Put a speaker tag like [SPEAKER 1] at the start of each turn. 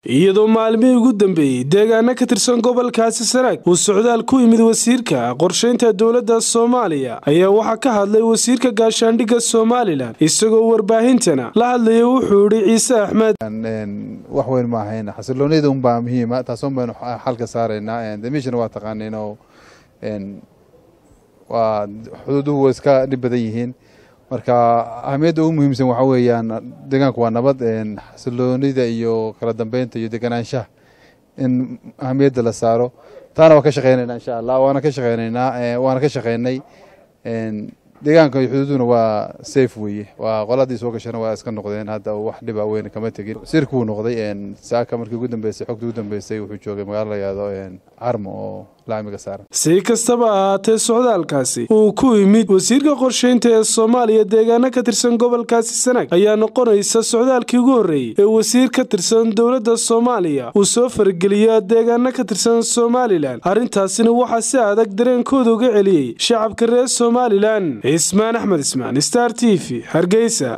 [SPEAKER 1] iyadoo maalmihii ugu dambeeyey deegaano ka tirsan gobolkaasi sanaag uu socdaal ku yimid wasiirka qorshaynta dowladda soomaaliya ayaa waxaa ka hadlay wasiirka gaashaandhigga somalilan isagoo warbaahintana la hadlaya wuxuu idhi ciise axmed
[SPEAKER 2] wax weyn ma ahayn xasiloonida unbaa muhiima taasun baynu xalka saaraynaa damiishana waa taqaaniin oo waa xuduuduhu way iska dhib badan yihiin marka ahamiyadda ugu muhiimsan waxaa weeyaan deegaanku waa nabad xasiloonida iyo kala dambeynta iyo deganaanshaha in ahamiyadda la saaro taana waa ka shaqeynaynaa insha allah waana ka shaqeynaynaa waana ka shaqeynay deegaanka iyo xuduuduna waa safe weeye waa qoladii soo gashana waa iska noqdeen hadda wax dhiba weyn kama tegin sirka wuu noqday saaka markii ugu dambeysay xogta ugu dambeysay wuxuu joogay magaalo la yihahdo carmo oo laamiga saaran
[SPEAKER 1] si kastaba ahaatee socdaalkaasi uu ku yimid wasiirka qorshaynta ee soomaaliya deegaano ka tirsan gobolkaasi sanaag ayaa noqonaysa socdaalkii ugu horreeyey ee wasiir ka tirsan dowladda soomaaliya uu soo fargeliya deegaano ka tirsan somalilan arrintaasina waxaa si adag dareenkooda uga celiyey shacabka reer somalilan cismaan axmed ismaan star t v hargeysa